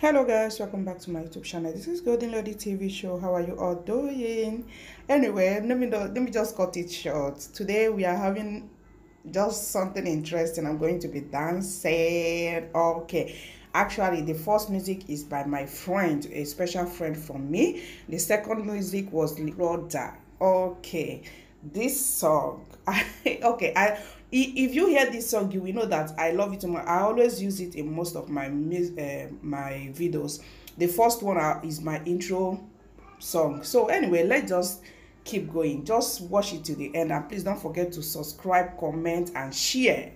hello guys welcome back to my youtube channel this is golden lady tv show how are you all doing anyway let me know, let me just cut it short today we are having just something interesting i'm going to be dancing okay actually the first music is by my friend a special friend from me the second music was Rhoda. okay this song okay i if you hear this song you will know that i love it i always use it in most of my uh, my videos the first one is my intro song so anyway let's just keep going just watch it to the end and please don't forget to subscribe comment and share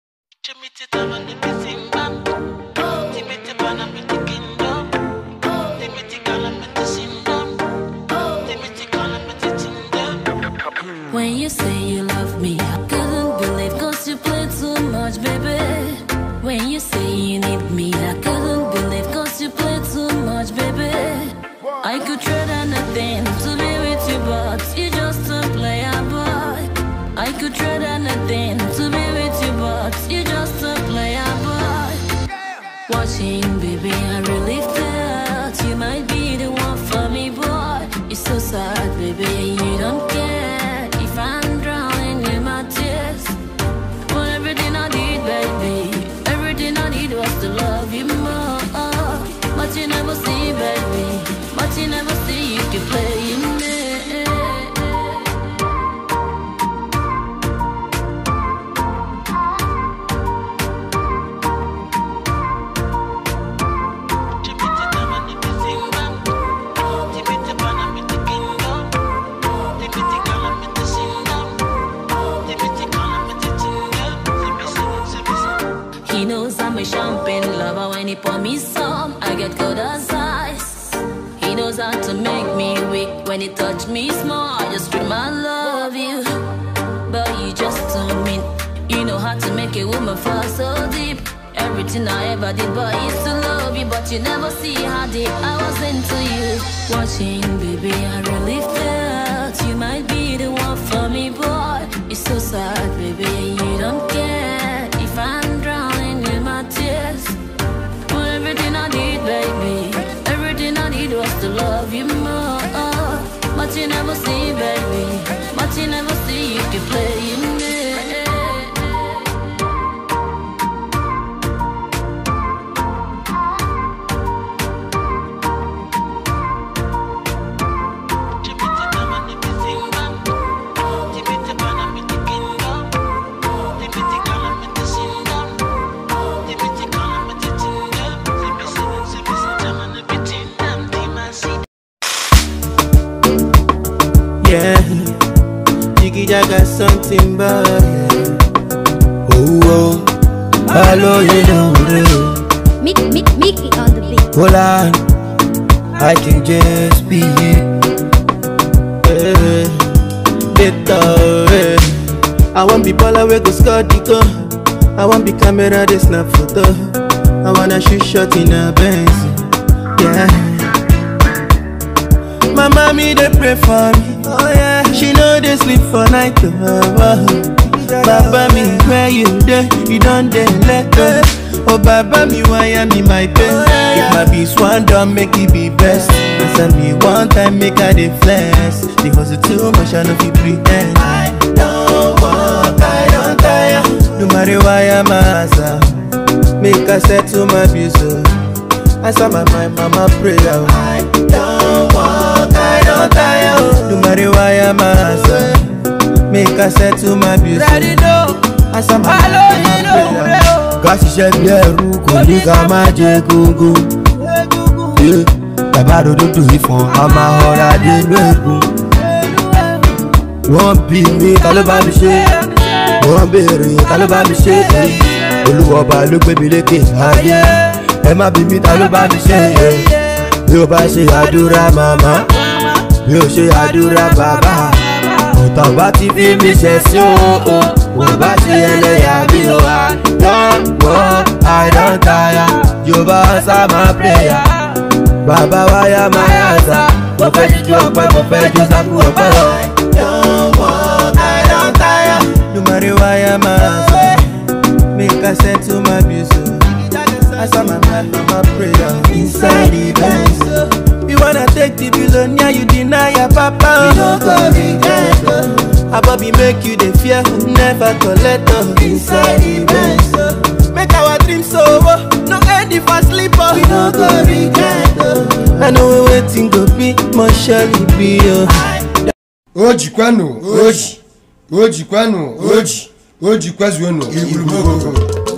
When you say you love me, I couldn't believe cause you play too much, baby. When you say you need me, I couldn't believe cause you play too much, baby. I could trade anything to be with you, but you just a player boy. I could trade anything to be with you, but you just a player boy. Watching, baby, I really felt you might be the one for me, boy. It's so sad, baby, you don't care if I'm drowning in my tears. But everything I did, baby, everything I did was to love you more. But you never see, baby, but you never see you keep playing me. He knows I'm a champagne lover when he pour me some. I get cold as ice. He knows how to make me weak when he touch me small. I just scream I love you, but you just don't mean. You know how to make a woman fall so deep. Everything I ever did, but I used to love you, but you never see how deep I was into you. Watching, baby, I really felt you might be the one for me, boy. It's so sad, baby, you don't care if I'm drowning in my tears. But everything I did, baby, everything I did was to love you more. But you never see, baby, but you never see you keep playing me. Yeah, Jiggy Jaga something bad. Yeah. Oh, oh, hello, you know, real. Mick, Mick, Mickey on the beat. Hold on, I can just be here. Later, eh. I want be baller we go score the goal. I want be camera they snap photo. I wanna shoot shot in a Benz. Yeah. My mommy they pray for me. Oh yeah. She know they sleep for night. Oh, oh. Baba me where you there? You don't dey let go. Oh Baba me why am me my best? If my be swan done make it be best. I send me one time make I dey flex. Because it's too much I know fi pretend. I don't walk, I don't tire. No matter why I'm asa. Make I settle my bills. oh. Answer my mind, mama prayer. I don't walk, I don't tire. oh. No matter why I'm asa. Make I settle my bills. Ready no. Answer my mind, mama prayer. Ká ṣiṣẹ́ bí ẹrú kò ní ká má jẹ gógó. Yeah. Bàbá ròdòdò ìfọ̀n a máa họra dénú ẹ̀gún. Wọ́n bí mi ta ló bá mi ṣe. Wọ́n béèrè ta ló bá mi ṣe. Olúwọba ló gbé mi lékè ayé. Ẹ má bí mi ta ló bá mi ṣe. Bí o bá ṣe àdúrà màmá, bí o ṣe àdúrà bàbá. Ọ̀tá bá ti fi mi ṣẹ̀ sí o. Wọ́n bá ṣe ẹlẹ́yà mi o. I don work, I don tire. Yorùbá answer my prayer. Bàbá wáyà máa yàtà. Mo fẹ́ jíjú ọpẹ́, mo fẹ́ jó sákú ọpẹ́ lọ. Don't work, I don tire. No matter why I'm asking, make I settle my bills. oh. Answer my man, my prayer. make you dey fear never collect am inside the benz oh. make our dream so oh, no end if I sleep oh. we no go regret oh. I know wetin go be must surely be oh. o jikwanụ oji o jikwanụ oji o jikwazuonụ igburugburu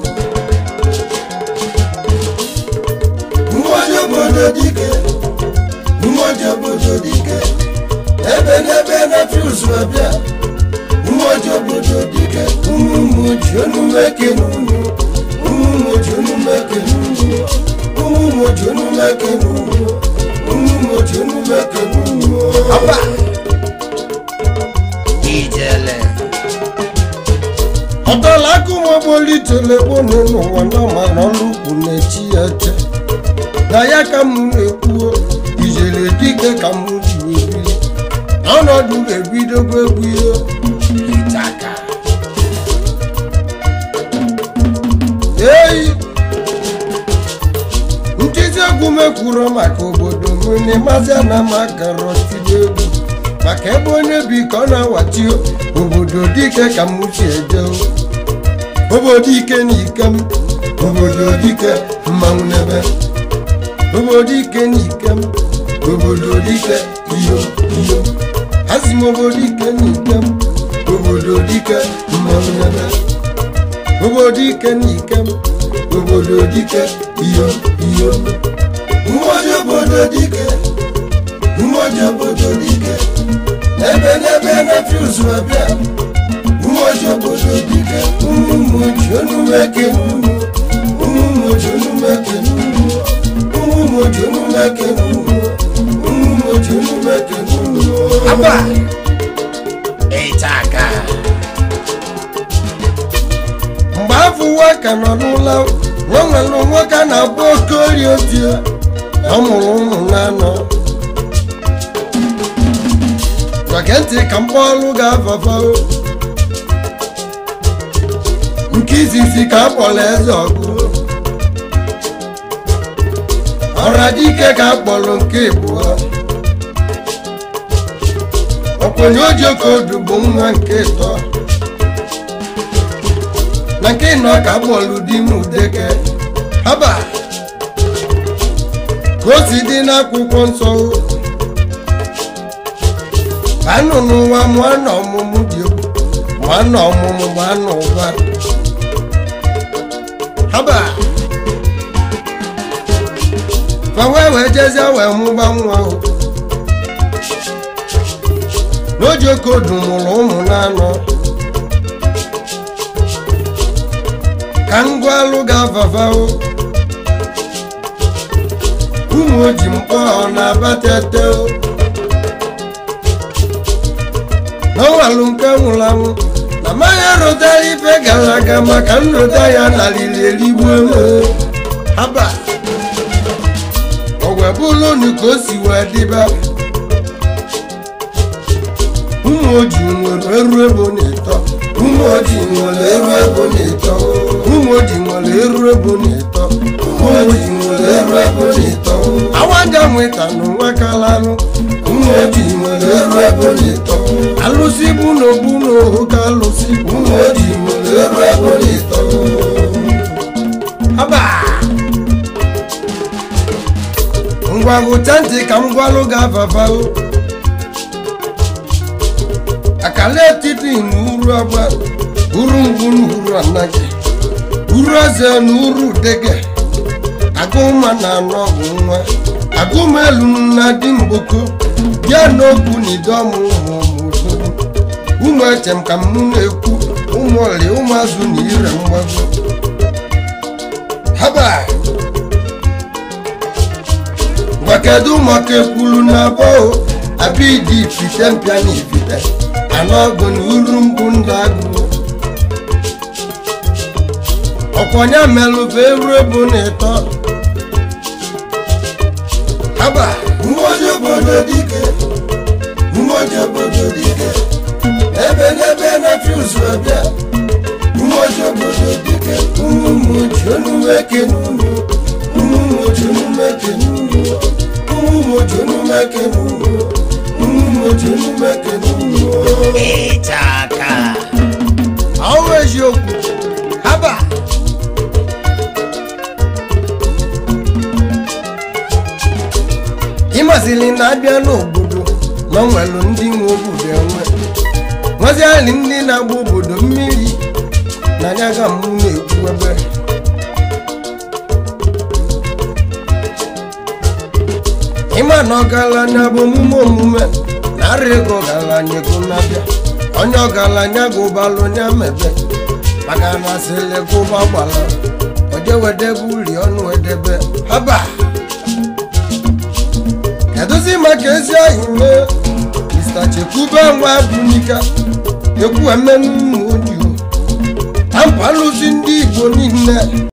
mmụọji obodo dike mmụọji obodo dike ebe n'ebe na fius abịa mmụọji obodo dike ụmụmụ ji onumeke n'unu ụmụmụ ji onumeke n'unu ụmụmụ ji onumeke n'unu ụmụmụ ji onumeke n'unu ọba ijele ọdọla akụmọbolitere gbonu n'ụwa na mara ọrụ ukwu na-echi ya che na ya ka m na-ekwuo ijere dike ka m ji ebili ọnọdụ ga-ebidogo egwu ihe itaka eyi nkịtị egwu mekwuru maka obodo m n'ịmazi na m akara tibe egwu maka ebe onye bi ka ọ na-awachi obodo dike ka m si eje obodo ike na ike m obodo dike mmanwụ n'ebe obodo ike na ike m obodo dike iyo iyo hazi m obodo ike na ike m obodo dike mmanwụ n'ebe obodo ike na ike m obodo dike iyo iyo mmụọji obodo dike mmụọji obodo dike ebe n'ebe na fius abịa mmụọji obodo dike ụmụmụ ji onumeke n'unu ụmụmụ ji onumeke n'unu ụmụmụ ji onumeke n'unu ụmụmụ ji onumeke n'unu aba ịchaka mgbe afọ ụwa ka nọ n'ụlọ nwa nwere nwoke a na-abụ okorie otie ọ mụrụ ụmụ na-anọ gege ntị ka mkpọọlụ ga-afafa nke izizi ka a kpọrọ eze ọgụ ọra dike ka a kpọrọ nke ịbụọ ọkwenye ojokodu bụ nwa nke ịtọ na nke nọ ka bọọlụ dị m udeke haba ka o si dị n'akwụkwọ nsọ anụ n'ụwa mụọ na ọmụmụ dị egwu ma na ọmụmụ ma na ụba haba fa wee wee jezie wee mụba nwa ahụ n'ojokodu mụrụ ụmụ na-anọ ka ngwalụ ga-afafao ụmụ oji mkpọ ọ na-abatete n'ọnwalụ nke nwụrụ anwụ na mmanya rụtara ife gara aga maka nrụta ya narịrị erigbu eme haba o wee bụlụnụ ka o si wee dịba ụmụ oji nwere eru ebo na ịtọ ụmụ oji nwere eru ebo na ịtọ ụmụ oji nwere eru ebo na ịtọ ụmụ oji nwere eru ebo na ịtọ awaja nweta na nwa kalanụ ụmụ oji nwere eru ebo na ịtọ alụsị bụ na ogbu na ohu ka alụsị ụmụ oji nwere eru ebo na ịtọ haba ngwa gụcha ntị ka m gwalụ ga-afafao akala etiti na uru agba uru ngwu na uru anaghị uru eze na uru dege agụma na anọ bụ nwa agụma elu na di mgboko bịa n'okwu na idọmụ ụmụ ụmụ ụmụ echem ka m na-ekwu ụmụ ọrị ụmụazụ na ire mgbago haba ngwa kedu maka ekwulu na abụọ abịdị ifite mpịa na ifite anọgụ na uru mbụ ndụ agụ ọkwanye melụba eru ebu na ịtọ haba mmụọji obodo dike mmụọji obodo dike ebe n'ebe na fius abịa mmụọji obodo dike ụmụmụ ji onumeke n'unu ụmụmụ ji onumeke n'unu ụmụmụ ji onumeke n'unu ụmụmụ oji emume ekene unu ịchaka ọnwụ eziokwu haba ịmasịrị na-abịa n'obodo na nwelụ ndị nwe obodo enwe nweziali ndị na-agba obodo mmiri na anya ga mụ na-ekwu ebe ịma na ọgaranya bụ omume omume na ara ego ọgaranya ego na-abịa onye ọgaranya gụbalụ onye mebe maka na sịlị gụba gbala ojewedebe uri ọnụ edebe haba kedụzi maka ezi ahụ mee mr chekwube nwa bunika ekwu emenu ụmụ odiyo na mpalụzi ndị igbo niile